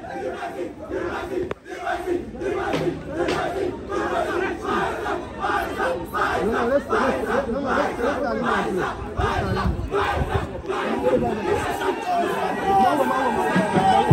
No, no, let's, let's, no, no, let's, let's start in there, please. Let's start in there.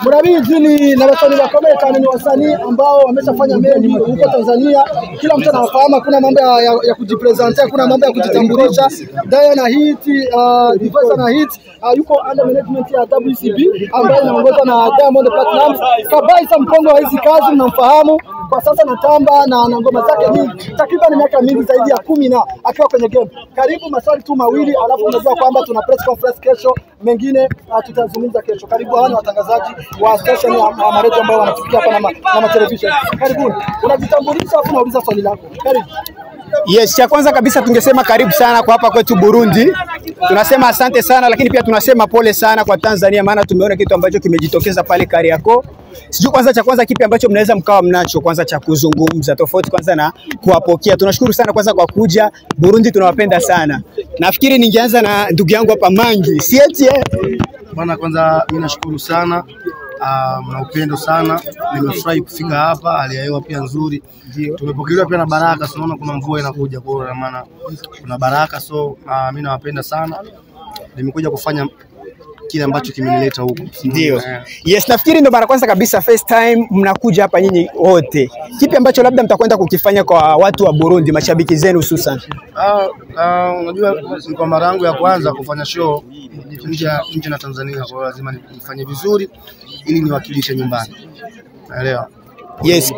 murabizi ni na wasanii bakomeye cyane, ni wasanii ambao wameshafanya mengi huko Tanzania, kila mtu anawafahamu. Hakuna mambo ya, ya, ya kujipresente, hakuna mambo ya kujitambulisha. Dayo na hit uh, Divoice na hit uh, yuko under management ya WCB ambayo inaongozwa na Diamond Platnumz. Kabaisa mkongo wa hizi kazi mnamfahamu kwa sasa natamba na, na ngoma zake nyingi takriban miaka mingi zaidi ya kumi na akiwa kwenye game. Karibu maswali tu mawili, alafu unajua kwamba tuna press conference kesho, mengine uh, tutazungumza kesho. Karibu hawa ni watangazaji wa station ya ya maredio ambao wanatufikia hapa na, ma, na ma television. Karibuni, unajitambulisha alafu unauliza swali lako. Karibu. Yes, cha kwanza kabisa tungesema karibu sana kwa hapa kwetu Burundi. Tunasema asante sana, lakini pia tunasema pole sana kwa Tanzania, maana tumeona kitu ambacho kimejitokeza pale Kariakoo. Sijui kwanza, cha kwanza kipi ambacho mnaweza mkawa mnacho kwanza cha kuzungumza, tofauti kwanza na kuwapokea. Tunashukuru sana kwanza kwa kuja Burundi, tunawapenda sana. Nafikiri ningeanza na ndugu yangu hapa Mangi, si eti eh? Bwana, kwanza mimi nashukuru sana uh, na upendo sana. Nimefurahi kufika hapa, hali ya hewa pia nzuri, tumepokelewa pia na baraka. So naona kuna mvua inakuja, kwa hiyo maana kuna baraka, so uh, mimi nawapenda sana. Nimekuja kufanya kile ambacho kimenileta huku. Ndio. Eh. Yes, nafikiri ndo mara kwanza kabisa first time mnakuja hapa nyinyi wote. Kipi ambacho labda mtakwenda kukifanya kwa watu wa Burundi, mashabiki zenu hususan? Ah, ah, unajua ni kwa mara yangu ya kwanza kufanya show nje ya- nje na Tanzania, kwa hiyo lazima nifanye vizuri ili niwakilishe nyumbani. Naelewa. Yes.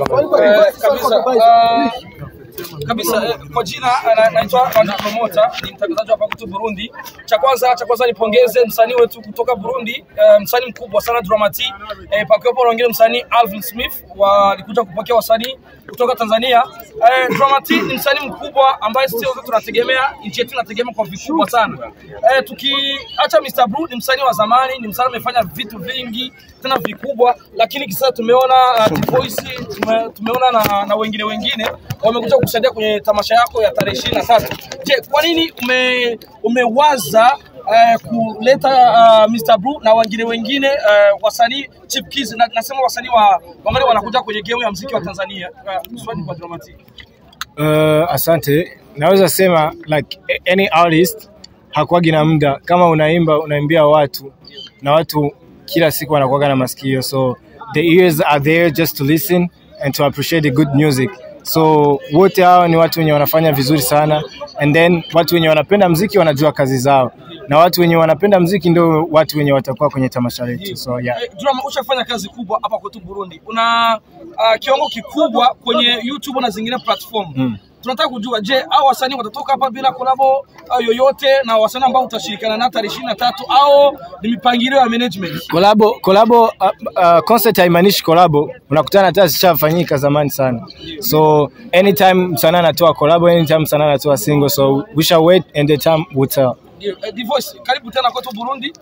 kabisa eh, kwa jina eh, na- naitwa Rwanda Promoter, ni mtangazaji hapa kutoka Burundi. Cha kwanza cha kwanza nipongeze msanii wetu kutoka Burundi, eh, msanii mkubwa sana Dramati, eh, pakiwepo na wengine msanii Alvin Smith walikuja kupokea wasanii kutoka Tanzania. Eh, Dramati ni msanii mkubwa ambaye sisi wote tunategemea, nchi yetu inategemea kwa vikubwa sana. Eh, tukiacha Mr. Blue ni msanii wa zamani, ni msanii amefanya vitu vingi tena vikubwa, lakini kisasa tumeona uh, Voice tume, tumeona na, na wengine wengine wamekuja kusaidia kwenye tamasha yako ya tarehe ishirini na tatu. Je, kwa nini ume, umewaza uh, kuleta uh, Mr. Blue na wengine wengine uh, wasanii chipkizi na, nasema wasanii wa wangali wanakuja kwenye game ya muziki wa Tanzania. Uh, swali kwa Dramatic. Uh, asante. Naweza sema like a- any artist hakuwagi na muda. Kama unaimba unaimbia watu na watu kila siku wanakuwaga na masikio, so the ears are there just to listen and to appreciate the good music. So wote hawa ni watu wenye wanafanya vizuri sana, and then watu wenye wanapenda mziki wanajua kazi zao, na watu wenye wanapenda mziki ndio watu wenye watakuwa kwenye tamasha letu. So yeah. Eh, Drama, ushafanya kazi kubwa hapa kwetu Burundi, una uh, kiwango kikubwa kwenye YouTube na zingine platform Mm. tunataka kujua, je, au wasanii watatoka hapa bila kolabo uh, yoyote na wasanii ambao utashirikiana nao tarehe ishirini na tatu au ni mipangilio ya management? Kolabo, kolabo, uh, uh, concert haimaanishi kolabo, unakutana hata zishafanyika zamani sana. So anytime msanii anatoa kolabo, anytime msanii anatoa single, so we shall wait and the time will tell. Ndio, eh, Divoice, karibu tena kwetu Burundi.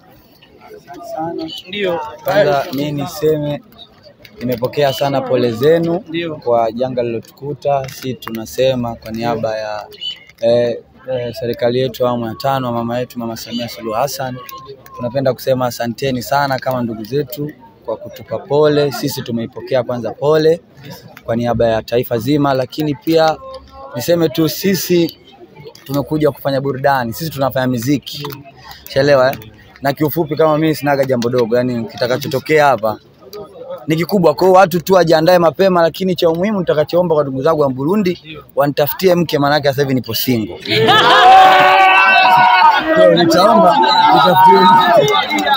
Ndio, Kwanza mi niseme nimepokea sana pole zenu Ndio. kwa janga lilotukuta. Si tunasema kwa niaba ya eh, eh, serikali yetu awamu ya tano, mama yetu Mama Samia Suluhu Hassan, tunapenda kusema asanteni sana kama ndugu zetu kwa kutupa pole. Sisi tumeipokea kwanza pole kwa niaba ya taifa zima, lakini pia niseme tu sisi tumekuja kufanya burudani, sisi tunafanya muziki, shaelewa eh? Na kiufupi kama mimi sinaga jambo dogo, yani kitakachotokea hapa ni kikubwa. Kwa hiyo watu tu wajiandae mapema, lakini cha umuhimu nitakachoomba kwa ndugu zangu wa Burundi wanitafutie mke, maanake sasa hivi nipo single. Kwa hiyo nitaomba nitafutie mke.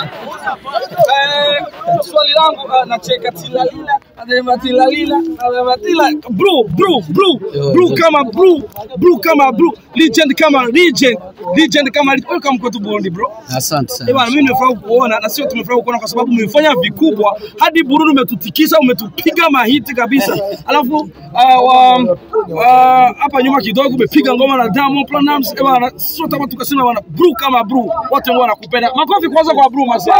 Eh, swali langu uh, nacheka tilalila anasema tilalila anasema tila bro bro bro bro kama bro bro kama bro legend kama legend legend kama legend. welcome kwetu Burundi bro Asante Eh sana. bwana, mimi nimefurahi kuona na sio tumefurahi kuona kwa sababu umefanya vikubwa hadi Burundi umetutikisa, umetupiga mahiti kabisa. Alafu uh, wa- uh, hapa nyuma kidogo umepiga ngoma na Diamond Platnumz. Eh bwana, sio kama tukasema bwana, bru kama bru, watu ambao wanakupenda. Makofi kwanza kwa bru mazee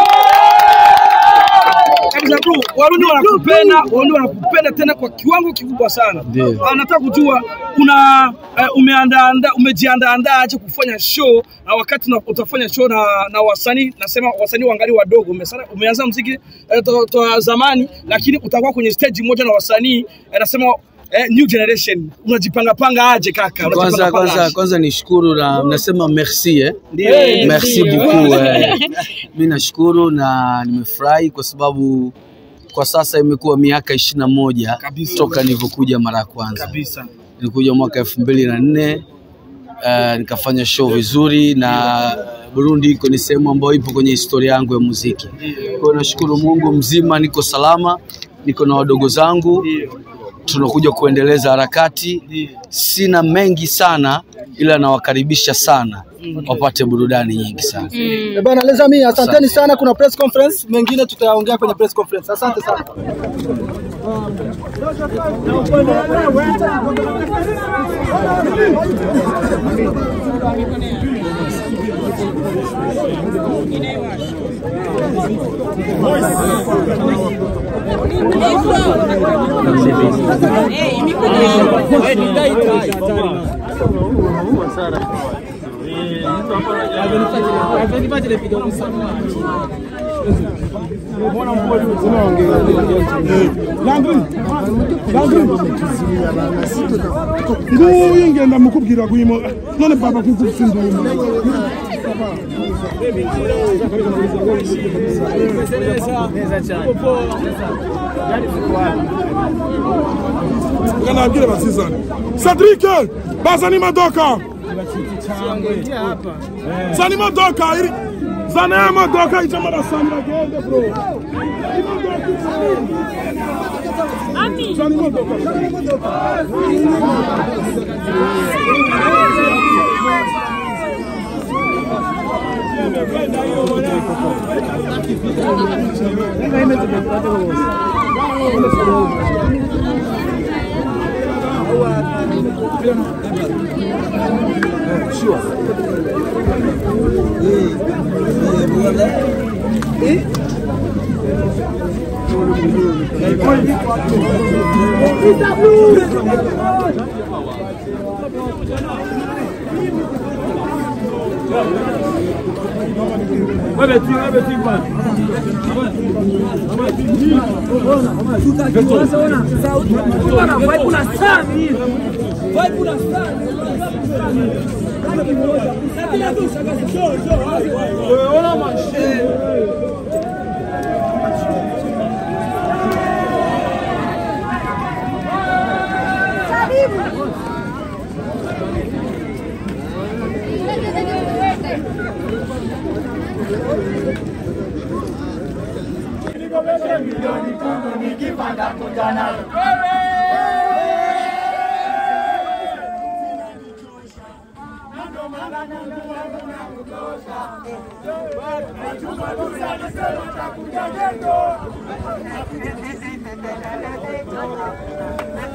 kabisa bro, Warundi wanakupenda, Warundi wanakupenda tena kwa kiwango kikubwa sana. Ah, Nataka kujua una uh, umeandaa umejiandaa aje kufanya show na wakati na, utafanya show na, na wasanii nasema wasanii wangali wadogo. Umesana, umeanza mziki eh, to, to zamani, lakini utakuwa kwenye stage moja na wasanii eh, nasema eh, new generation. Unajipanga panga aje kaka? Kwanza Unajipanga panga kwanza aje? kwanza nishukuru na mnasema merci eh. Ndio. Merci beaucoup eh. Mimi nashukuru na nimefurahi kwa sababu kwa sasa imekuwa miaka ishirini na moja Kabisa. toka nilivyokuja mara ya kwanza. kabisa Nilikuja mwaka elfu mbili na nne uh, nikafanya show vizuri na Burundi iko ni sehemu ambayo ipo kwenye historia yangu ya muziki. Kwa hiyo nashukuru Mungu mzima, niko salama, niko na wadogo zangu, tunakuja kuendeleza harakati. Sina mengi sana, ila nawakaribisha sana wapate burudani nyingi sana. Eh, Bana Lezami, asanteni sana. Kuna press conference mengine tutayaongea kwenye press conference. Asante sana. nguyu ngenda mukubwira kuyimo none baba kukufinduma kanabwire basizane Cedric bazana imodoka zana imodoka iri zana ya modoka ijamo arasamira agende bro imodoka zana imodoka zana imodoka Thank you.